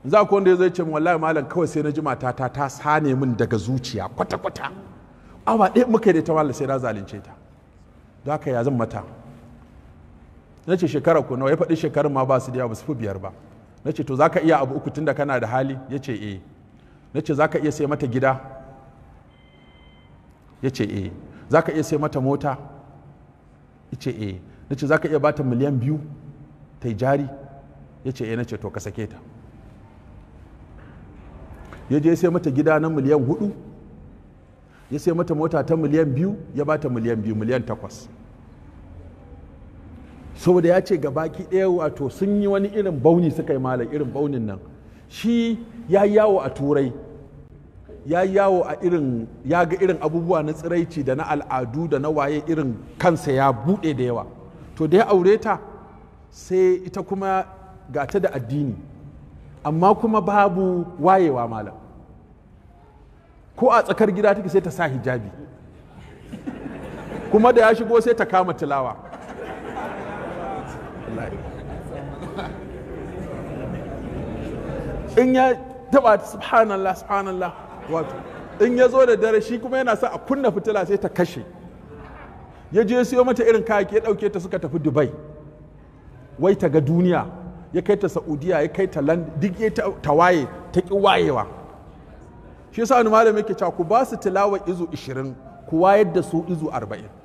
za ku wanda ya zai ce wallahi malam kawai sai na ji matata ta sane min daga zuciya kwata-kwata awa ɗaya muka yi da ta malam sai na zalunce ta don haka ya zan mata na ce shekara ku nawa ya faɗi shekarun ma ba su da yawa ba su fi biyar ba na ce to za ka iya abu uku tun da kana da hali ya ce eh na ce za ka iya sai mata gida ya ce eh za ka iya sai mata mota ya ce eh na ce za ka iya bata miliyan biyu ta yi jari ya ce eh na ce to ka sake ta ya je sai mata gida na miliyan hudu ya sai mata mota ta miliyan biyu ya bata miliyan biyu miliyan takwas saboda ya ce gabaki ɗaya wato sun yi wani irin bauni suka yi malam irin baunin nan shi ya yawo a turai ya yawo a irin ya ga irin abubuwa na tsiraici da na al'adu da na waye irin kansa ya buɗe da yawa to da ya aure ta sai ita kuma ga ta da addini amma kuma babu wayewa malam ko a tsakar gida take sai ta sa hijabi kuma da ya shigo sai ta kama tilawa in ya taba subhanallah subhanallah wato in ya zo da dare shi kuma yana sa a kunna fitila sai ta kashe ya je siyo mata irin kayaki ya dauke ta suka tafi dubai wai ta ga duniya ya kai ta saudiya ya kai ta duk ya ta waye ta ki wayewa shi yasa wani malami yake cewa ku ba su tilawa izu 20 ku wayar da su izu 40